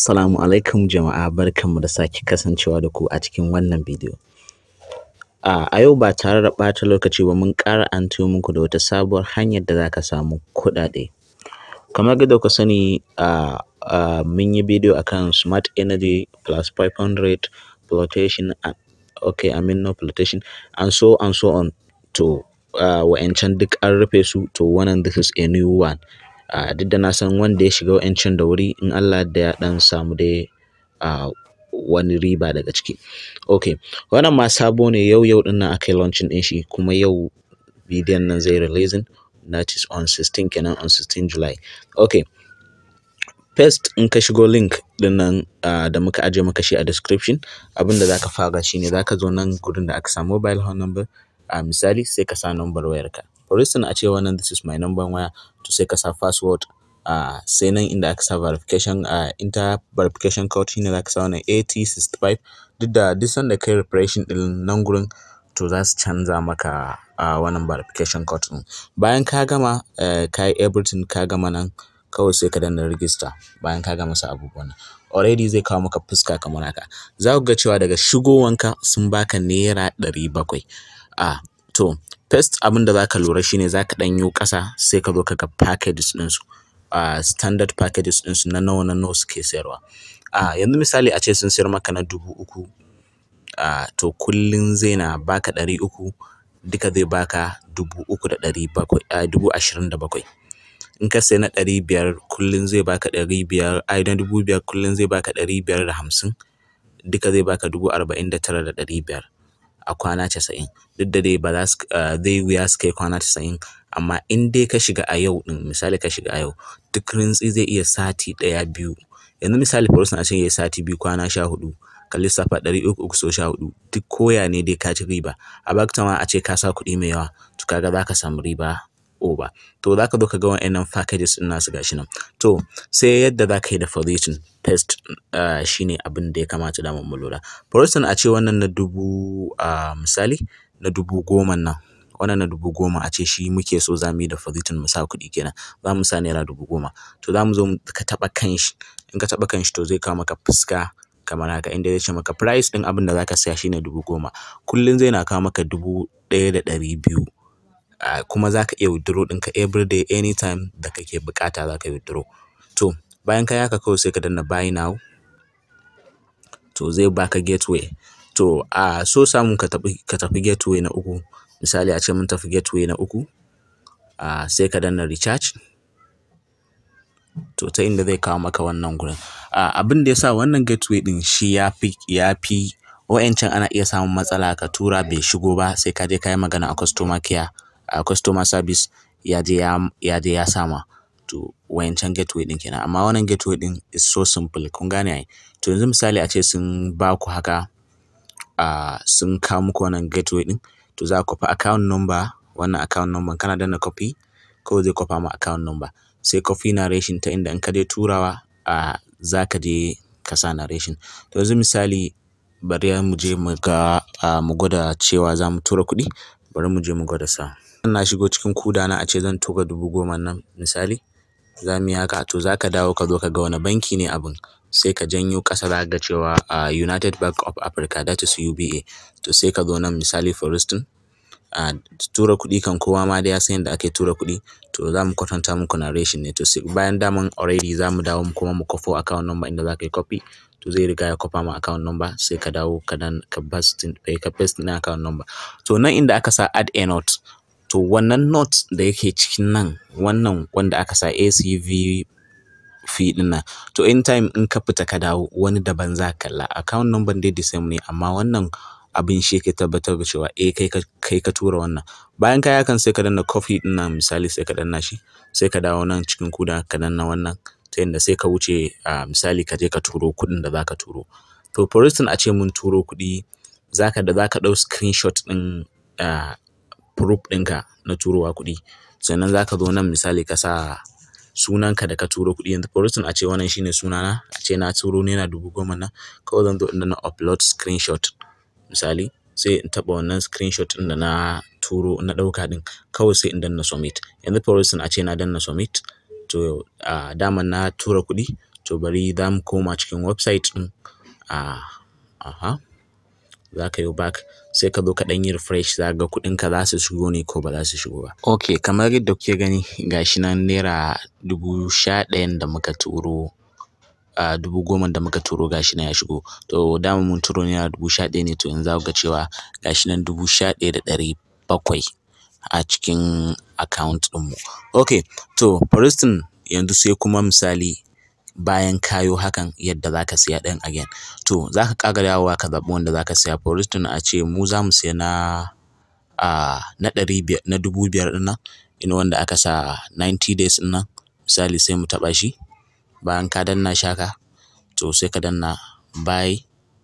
Assalamu alaikum jama'a barkanmu da sake kasancewa da ku a cikin wannan bidiyo. A a yau ba tare da ɓata lokaci ba mun ƙara anto muku da wata sabuwar hanyar da za ka samu kuɗaɗe. Kamar yadda kuka sani a a mun yi bidiyo akan smart energy plus 500 flotation okay I mean no flotation and so and so on to uh, wa'yancan duk an rufe su to wannan this is a new one. Uh, duk da na san wanda ya shiga wa'yancan da wuri in Allah da ya ɗan samu dai uh, wani riba daga ciki. Okay, wannan ma sabo ne yau yau ɗin nan aka yi launching ɗin shi kuma yau bidiyon nan zai releasing that is on 16 kenan on 16 July. Okay, first in ka shigo link ɗin nan uh, da muka ajiye maka shi a description abin da za ka fara shi ne za ka zo nan gurin da aka sa mobile phone number a misali sai ka sa number wayarka. For instance a ce wannan this is my number waya to sai ka sa password uh, sai nan inda aka sa verification uh, inter verification code shine za ka sa wannan AT65 duk da duk sanda kai refreshing ɗin nan gurin to za su canza maka uh, wannan verification code ɗin. Bayan ka gama uh, ka yi everything ka gama nan kawai sai ka danna register bayan ka gama sa abubuwan nan. Already zai kawo maka fuska kamar haka. Za ku ga cewa daga shigowanka sun baka naira ɗari bakwai. Ah, to first abin da za ka lura shine za ka ɗan yo ƙasa sai ka zo ka ga packages ɗinsu. Uh, standard packages ɗinsu na nawa na nawa suke sayarwa. Uh, yanzu misali a ce sun sayar maka na dubu uku uh, to kullum zai na baka ɗari uku duka zai baka dubu uku da ɗari bakwai uh, dubu ashirin da bakwai. In ka sayi na ɗari biyar kullum zai baka ɗari biyar ai na dubu biyar kullum zai baka ɗari biyar da hamsin duka zai baka dubu arba'in da tara da ɗari biyar. a kwana casa'in duk da dai ba za su zai wuya su kai kwana casa'in amma in dai ka shiga a yau ɗin misali ka shiga a yau duk rintsi zai iya sati ɗaya biyu yanzu misali for instance a ce yayi sati biyu kwana sha huɗu ka lissafa ɗari uku uku sau sha huɗu duk koya ne dai ka ci riba a bakta ma a ce ka sa kuɗi mai yawa to kaga za ka samu riba over to za ka zo ka ga wa'innan packages ɗin nasu gashi nan to sai yadda za ka yi da position test uh, shine abin da ya kamata da mu lura for instance a ce wannan na dubu uh, misali na dubu goma nan wannan na dubu goma a ce shi muke so za mu yi da position mu sa kuɗi kenan za mu sa naira dubu goma to za mu zo ka taɓa kan shi in ka taɓa kan shi to zai kawo maka fuska kamar haka inda zai ce maka price ɗin abin da za ka saya shine dubu goma kullum zai na kawo maka dubu ɗaya da ɗari biyu uh, kuma za ka iya withdraw ɗinka everyday anytime da kake buƙata za ka withdraw to bayan ka yi haka kawai sai ka danna buy now to zai baka gateway to a uh, so samu ka tafi ka tafi gateway na uku misali a ce mun tafi gateway na uku uh, sai ka danna recharge to ta inda zai kawo maka wannan gurin uh, abin da yasa wannan gateway din shi ya fi ya fi wa'yancan ana iya samun matsala ka tura bai shigo ba sai ka je ka yi magana a customer care a uh, customer service ya je ya ya je ya sama to wayancan gateway din kenan amma wannan gateway din is so simple kun gane ai to yanzu misali a ce sun ba ku haka uh, sun kawo muku wannan gateway din to za ku fa account number wannan account number kana danna copy kawai zai kwafa ma account number sai copy narration ta inda in ka je turawa uh, za ka je ka sa narration to yanzu misali bari mu je mu ga uh, mu gwada cewa za mu tura kuɗi bari mu je mu gwada sa na shigo cikin kuda na a ce zan tura dubu goma nan misali za mu yi haka to za ka dawo ka zo ka ga wani banki ne abin sai ka janyo ƙasa za ga cewa uh, United Bank of Africa that is UBA to sai ka zo nan misali for instance uh, tura kuɗi kan kowa ma da ya san yadda ake tura kuɗi to za mu kwatanta muku narration ne to sai bayan daman already za mu dawo kuma mu kwafo account number inda za ka yi copy to zai riga ya kwafa ma account number sai ka dawo ka dan ka paste ka paste na account number to nan inda aka sa add a note to wannan note da yake cikin nan wannan wanda aka sa ACV fee din nan to anytime in ka fita ka dawo wani daban za ka kalla account number dai the same ne amma wannan abin shi ke tabbatar da cewa eh kai ka kai ka tura wannan bayan ka yakan sai ka danna coffee din nan misali sai ka danna shi sai ka dawo nan cikin kuda ka danna wannan ta yadda sai ka wuce a misali ka je ka turo kuɗin da zaka turo to for instance a ce mun turo kuɗi zaka da zaka ɗau screenshot ɗin uh, proof ɗinka na turowa kuɗi sannan zaka zo nan misali ka sa sunanka da ka turo kuɗi yanzu for instance a ce wannan shine sunana a ce na turo naira dubu goma nan kawai zan zo in danna upload screenshot misali sai in taɓa wannan screenshot ɗin da na turo na ɗauka ɗin kawai sai in danna submit yanzu for instance a ce na danna submit to uh, daman na tura kuɗi to bari za mu koma cikin website ɗin a aha za ka yo back sai ka zo ka ɗan yi refresh za ka ga kuɗinka za su shigo ne ko ba za su shigo ba. Ok kamar yadda kuke gani ga shi nan naira dubu sha ɗayan da muka turo a dubu goman da muka turo ga shi nan ya shigo to dama mun turo naira dubu sha ɗaya ne to yanzu za ku ga cewa ga shi nan dubu sha ɗaya da ɗari bakwai a cikin account ɗinmu. Ok to for instance yanzu sai kuma misali bayan ka yo hakan yadda za ka siya ɗin again to za ka ƙara dawowa ka zaɓi wanda za ka siya for instance a ce mu za mu siya na a na ɗari biyar na dubu biyar ɗin nan irin wanda aka sa ninety days ɗin nan misali sai mu taɓa shi bayan ka danna shi haka to sai ka danna buy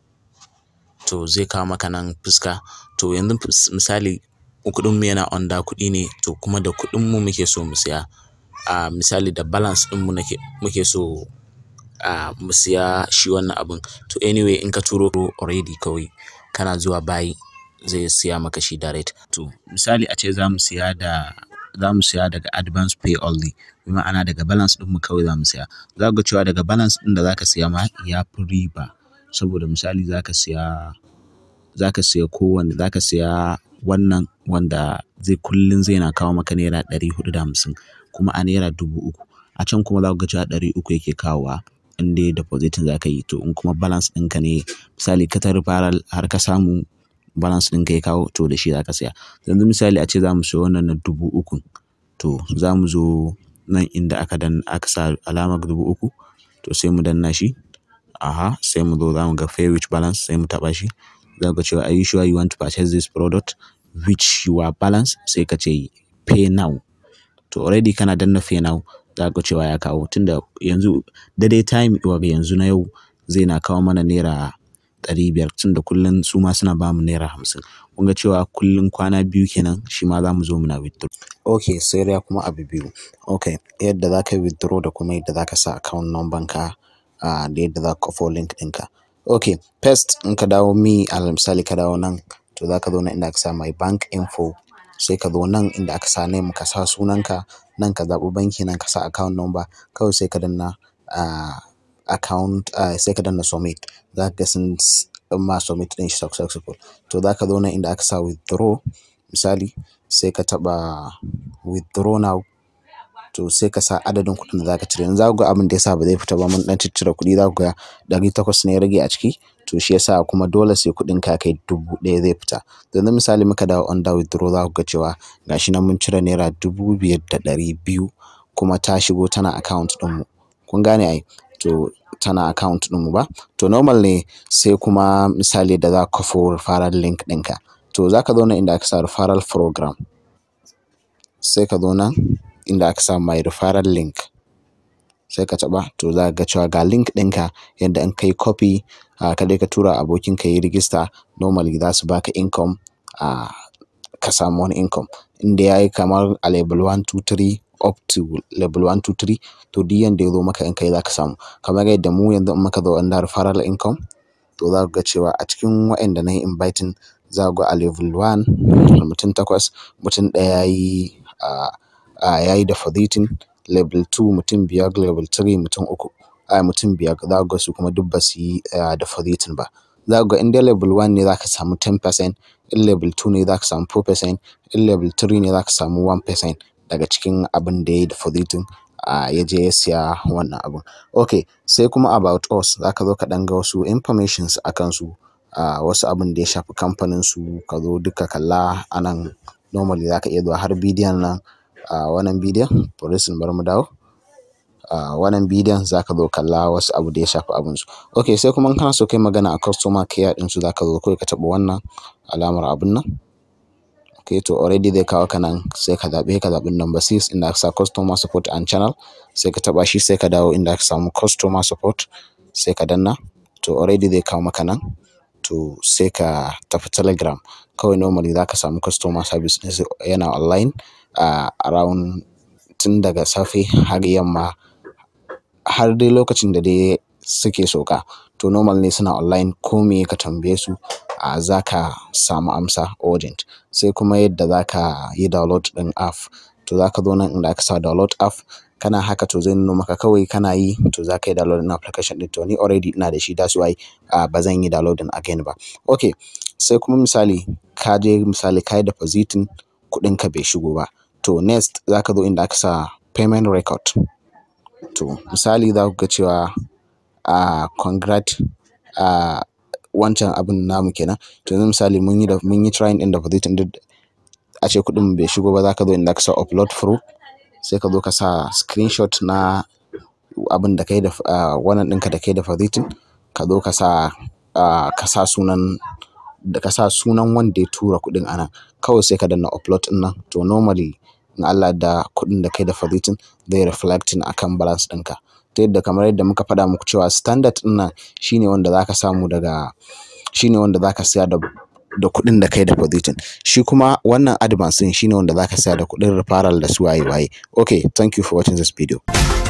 to zai kawo maka nan fuska to yanzu misali kuɗinmu yana under kuɗi ne to kuma da kuɗinmu muke so mu siya a misali da balance ɗinmu nake muke so a mu siya shi wannan abun to anyway in ka turo already kawai kana zuwa buy zai siya maka shi direct to misali a ce za mu siya da za mu siya daga advance pay only bi ma'ana daga balance ɗinmu kawai za mu siya za ku ga cewa daga balance ɗin da za ka siya ma ya fi riba saboda misali za ka siya za ka siya kowanne za ka siya wannan wanda zai kullum zai na kawo maka naira ɗari huɗu da hamsin kuma a naira dubu uku a can kuma za ku ga cewa ɗari uku yake kawowa in dai depositing za ka yi to in kuma balance ɗinka ne misali ka ta referral har ka samu balance ɗinka ya kawo to da shi za ka siya yanzu misali a ce za mu siya wannan na dubu uku to za mu zo nan inda aka dan aka sa alamar dubu uku to sai mu danna shi aha sai mu zo za mu ga pay with balance sai mu taɓa shi za ga cewa are you sure you want to purchase this product which your balance sai ka ce pay now to already kana danna pay now za ga cewa ya kawo tunda yanzu daidai time wa yanzu na yau zai na kawo mana naira ɗari biyar tunda kullum su ma suna ba mu naira hamsin kun ga cewa kullum kwana biyu kenan shi ma za mu zo muna withdraw ok sai dai kuma abu biyu ok yadda za ka yi withdraw da kuma yadda za ka sa account number ka da yadda za ka kafo link ɗinka ok first in ka dawo mi alal misali ka dawo nan to za ka zo nan inda aka sa my bank info sai ka zo nan inda aka sa name ka sa sunanka nan ka zaɓi banki nan ka sa account number kawai sai ka danna account sai ka danna submit za ka ga sun ma submit ɗin shi successful to za ka zo nan inda aka sa withdraw misali sai ka taɓa withdraw now to sai ka sa adadin kuɗin da za ka cire yanzu za ku ga abin da ya sa ba zai fita ba mun ɗan ciccire kuɗi za ku ga ɗari takwas ne ya rage a ciki to shi yasa kuma dole sai kuɗin ka kai dubu ɗaya zai fita yanzu misali muka dawo under withdraw za ku ga cewa gashi nan mun cire naira dubu biyar da ɗari biyu kuma ta shigo tana account ɗinmu kun gane ai to tana account ɗinmu ba to normal ne sai kuma misali da za ka kafo referral link ɗinka to za ka zo nan inda aka sa referral program sai ka zo nan inda aka sa my referral link sai ka taɓa to za ka ga cewa ga link ɗinka yadda in kai copy ka dai ka tura abokin ka yi register normally za su baka income ka samu wani income inda ya yi kamar a level 1 2 3 up to level 1 2 3 to duk yanda ya zo maka in kai za ka samu kamar yadda mu yanzu in muka zo under referral income to za ku ga cewa a cikin waɗanda na yi inviting za ku ga a level 1 mutum takwas mutum ɗaya ya yi ya yi depositing level 2 mutum biyar level 3 mutum uku a mutum biyar za ku ga su kuma duk ba su yi depositing ba za ku ga in dai level 1 ne za ka samu 10% in level 2 ne za ka samu 4% in level 3 ne za ka samu 1% daga cikin abin da ya yi depositing ya je ya siya wannan abun ok sai kuma about us za ka zo ka ɗan ga wasu informations a kansu wasu abin da ya shafi kamfanin su ka zo duka kalla a nan normally za ka iya zuwa har bidiyon nan wannan bidiyon for instance bari mu dawo wannan bidiyon za ka zo kalla wasu abu da ya shafi abinsu ok sai kuma in kana so kai magana a customer care ɗinsu za ka zo kawai ka taɓa wannan alamar abun nan ok to already zai kawo ka nan sai ka zaɓi ka zaɓi number six inda aka sa customer support and channel sai ka taɓa shi sai ka dawo inda aka samu customer support sai ka danna to already zai kawo maka nan to sai ka tafi telegram kawai normally za ka samu customer service yana online around tun daga safe har yamma har dai lokacin da dai suke sauka to normal ne suna online ko me ka tambaye su a za ka samu amsa urgent sai kuma yadda za ka yi download ɗin app to za ka zo nan inda aka sa download app kana haka to zai nuno maka kawai kana yi to za ka yi downloading application ɗin to ni already ina da shi that's why uh, ba zan yi downloading again ba okay sai kuma misali ka je misali ka yi depositing kuɗinka bai shigo ba to next za ka zo inda aka sa payment record to misali za ku ga cewa a congrat a wancan abin namu kenan to yanzu misali mun yi da mun yi trying din depositing duk a ce kuɗin bai shigo ba za ka zo inda aka sa upload proof sai ka zo ka sa screenshot na abin da kai da wannan ɗinka da kai depositing ka zo ka sa ka sa sunan da ka sa sunan wanda ya tura kuɗin a nan kawai sai ka danna upload ɗin nan to normally in Allah da kuɗin da kai depositing zai reflecting akan balance ɗinka ta yadda kamar yadda muka faɗa muku cewa standard ɗin nan shine wanda zaka samu daga shine wanda zaka siya da da kuɗin da kai depositing shi kuma wannan advance ɗin shine wanda zaka siya da kuɗin referral da su waye waye okay thank you for watching this video